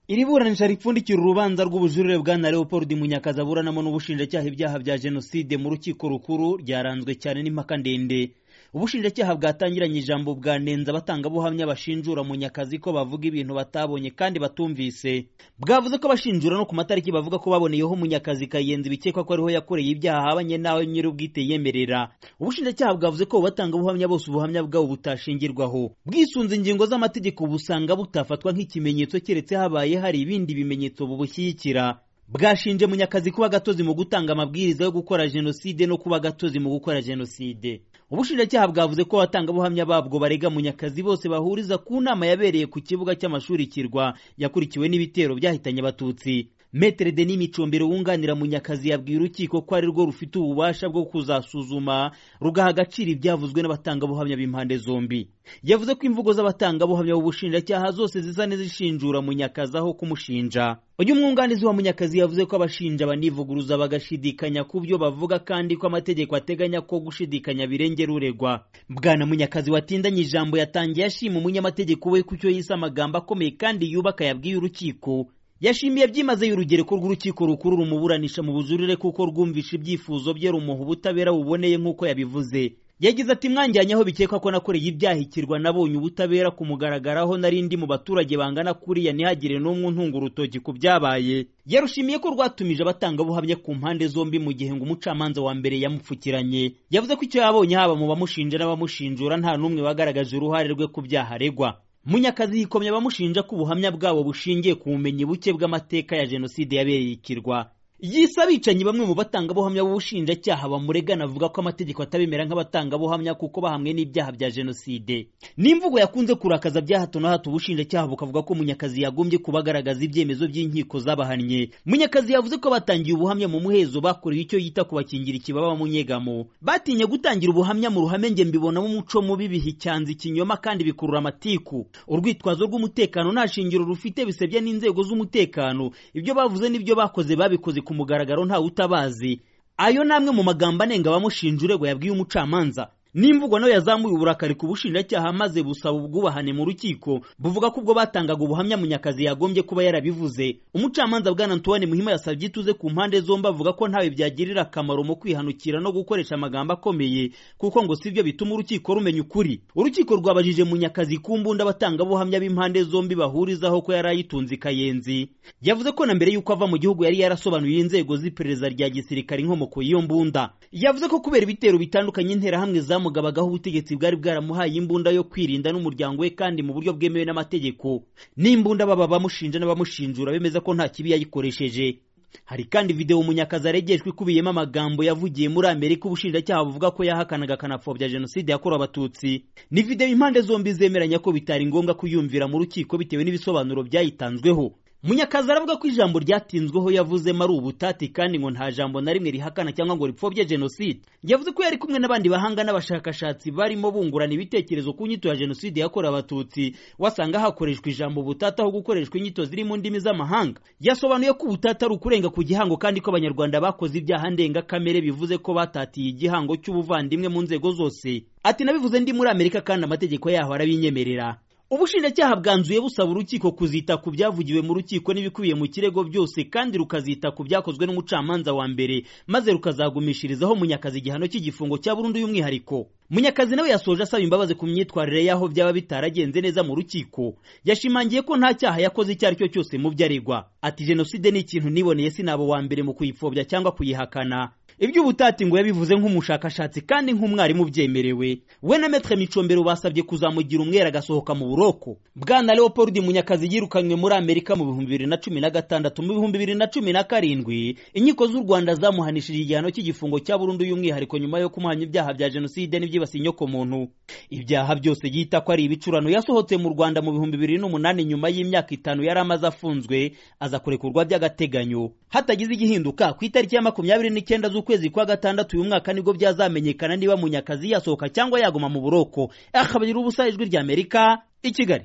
iri buranisha ripfundikira urubanza rw'ubujurire bwa na leopold munyakazi aburanamo n'ubushinjacyaha ibyaha bya jenoside mu rukiko rukuru ryaranzwe cyane n'impaka ndende ubushinjacyaha bwatangiranye ijambo bwanenze abatangabuhamya bashinjura munyakazi ko bavuga ibintu batabonye kandi batumvise bwavuze ko bashinjura no ku matariki bavuga ko baboneyeho munyakazi kayenzi bikekwa ko ariho yakoreye ibyaha habanye n'aho nyir'ubwite yemerera ubushinjacyaha bwavuze ko abatangabuhamya bose ubuhamya bwabo butashingirwaho bwisunze ingingo z'amategeko busanga butafatwa nk'ikimenyetso keretse habaye hari ibindi bimenyetso bubushyigikira bwashinje munyakazi kuba gatozi mu gutanga amabwiriza yo gukora jenoside no kuba gatozi mu gukora jenoside ubushinjacyaha bwavuze ko abatangabuhamya babwo barega munyakazi bose bahuriza ku nama yabereye ku kibuga cy'amashuri kirwa yakurikiwe n'ibitero byahitanye abatutsi metere deni micombero wunganira munyakazi yabwiye urukiko ko ari rwo rufite ububasha bwo kuzasuzuma rugaha agaciro ibyavuzwe n'abatangabuhamya b'impande zombi yavuze ko imvugo z'abatangabuhamya b'ubushinjacyaha zose zisa n'izishinjura munyakazi aho kumushinja uyu mwunganizi wa munyakazi yavuze ko abashinja banivuguruza bagashidikanya ku byo bavuga kandi ko amategeko ateganya ko gushidikanya birengera uregwa bwana munyakazi watindanye ijambo yatangiye ashima umunyamategeko we ku cyo yise amagambo akomeye kandi yubaka yabwiye urukiko yashimiye byimazeyo urugereko rw'urukiko rukuru rumuburanisha mu bujurire kuko rwumvisha ibyifuzo bye rumuha ubutabera buboneye nk'uko yabivuze yagize ati mwanjyanye aho bikekwa ko nakoreye ibyahikirwa nabonye ubutabera kumugaragaraho nari ndi mu baturage bangana kuriya ntihagire n'umwe untunga urutoki ku byabaye yarushimiye ko rwatumije abatangabuhamya ku mpande zombi mu gihe ngo umucamanza wa mbere yamupfukiranye yavuze ko icyo yabonye haba mu bamushinja n'abamushinjura nta n'umwe wagaragaje uruhare rwe ku byaha aregwa munyakazi yikomye abamushinja ko ubuhamya bwabo bushingiye ku bumenyi buke bw'amateka ya jenoside yabereye ikirwa yise abicanyi bamwe mu batangabuhamya b'ubushinjacyaha bamuregana avuga ko amategeko atabemera nk'abatangabuhamya kuko bahamwe n'ibyaha bya jenoside n'imvugo yakunze kurakaza bya hato na hato ubushinjacyaha bukavuga ko munyakazi yagombye kubagaragaza ibyemezo by'inkiko zabahannye munyakazi yavuze ko batangiye ubuhamya mu muhezo bakoreye icyo yita kubakingira ikibaba mu nyegamo batinye gutangira ubuhamya mu ruhame nge mbibonamo umuco mubi bihicanze ikinyoma kandi bikurura amatiku urwitwazo rw'umutekano nta shingiro rufite bisebya n'inzego z'umutekano ibyo bavuze n'ibyo bakoze babikoze ku mugaragaro ntawe utabazi ayo ni amwe mu magambo anenga abamushinja uregwa yabwiye umucamanza n'imvugo nayo yazamuye uburakari ku bushinjacyaha maze busaba ubwubahane mu rukiko buvuga ko ubwo batangaga ubuhamya munyakazi yagombye kuba yarabivuze umucamanza bwana antoine muhima yasabye ituze ku mpande zombi avuga ko ntawe byagirira akamaro mu kwihanukira no gukoresha amagambo akomeye kuko ngo sibyo bituma urukiko rumenya ukuri urukiko rwabajije munyakazi ku mbunda abatangabuhamya b'impande zombi bahurizaho ko yari ayitunze ikayenzi yavuze ko na mbere y'uko ava mu gihugu yari yarasobanuriye inzego z'iperereza rya gisirikare inkomoko y'iyo mbunda yavuze ko kubera ibitero bitandukanye interahamwe za zamugabagaho ubutegetsi bwari bwaramuhaye imbunda yo kwirinda n'umuryango we kandi mu buryo bwemewe n'amategeko n'imbunda baba bamushinja n'abamushinjura bemeza ko nta kibi yayikoresheje hari kandi videwo munyakazi aregejwe ikubiyemo amagambo yavugiye muri amerika ubushinjacyaha buvuga ko yahakanaga akanapfobya jenoside yakorewe abatutsi ni videwo impande zombi zemeranya ko bitari ngombwa kuyumvira mu rukiko bitewe n'ibisobanuro byayitanzweho munyakazi aravuga ko ijambo ryatinzweho yavuzemo ari ubutati kandi ngo nta jambo na rimwe rihakana cyangwa ngo ripfobye jenoside yavuze ko yari kumwe n'abandi bahanga n'abashakashatsi barimo bungurana ibitekerezo ku nyito ya jenoside yakorewe abatutsi wasanga hakoreshwa ijambo butata aho gukoreshwa inyito ziri mu ndimi z'amahanga yasobanuye ko ubutata ari ukurenga ku gihango kandi ko abanyarwanda bakoze ibyaha ndengakamere bivuze ko batatiye igihango cy'ubuvandimwe mu nzego zose ati nabivuze ndi muri amerika kandi amategeko yaho arabinyemerera ubushinjacyaha bwanzuye busaba urukiko kuzita ku byavugiwe mu rukiko n'ibikubiye mu kirego byose kandi rukazita ku byakozwe n'umucamanza wa mbere maze rukazagumishirizaho munyakazi igihano cy'igifungo cya burundu y'umwihariko munyakazi nawe yasoje asaba imbabazi ku myitwarire y'aho byaba bitaragenze neza mu rukiko yashimangiye ko nta cyaha yakoze icyo ari cyo cyose mu byo aregwa ati jenoside ni ikintu niboneye sinaba wa mbere mu kuyipfobya cyangwa kuyihakana iby'ubutati ngo yabivuze nk'umushakashatsi kandi nk'umwarimu ubyemerewe we na metre micombero basabye kuzamugira umwera agasohoka mu buroko bwana leopold munyakazi yirukanywe muri amerika mu bihumbi bibiri na cumi na gatandatu mu bihumbi bibiri na cumi na karindwi inkiko z'u rwanda zamuhanishije igihano cy'igifungo cya burundu y'umwihariko nyuma yo kumuhanya ibyaha bya jenoside n'ibyibasiye inyokomuntu ibyaha byose yita ko ari ibicurano yasohotse mu rwanda mu bihumbi bibiri n'umunani nyuma y'imyaka itanu yari amaze afunzwe aza kurekurwa by'agateganyo hatagize igihinduka ku itariki ya makumyabiri n'icyenda z'ukwezi kwa gatandatu uyu mwaka nibwo byazamenyekana niba munyakazi yasohoka cyangwa yaguma mu buroko akabagira ubusa ijwi ry'amerika i kigali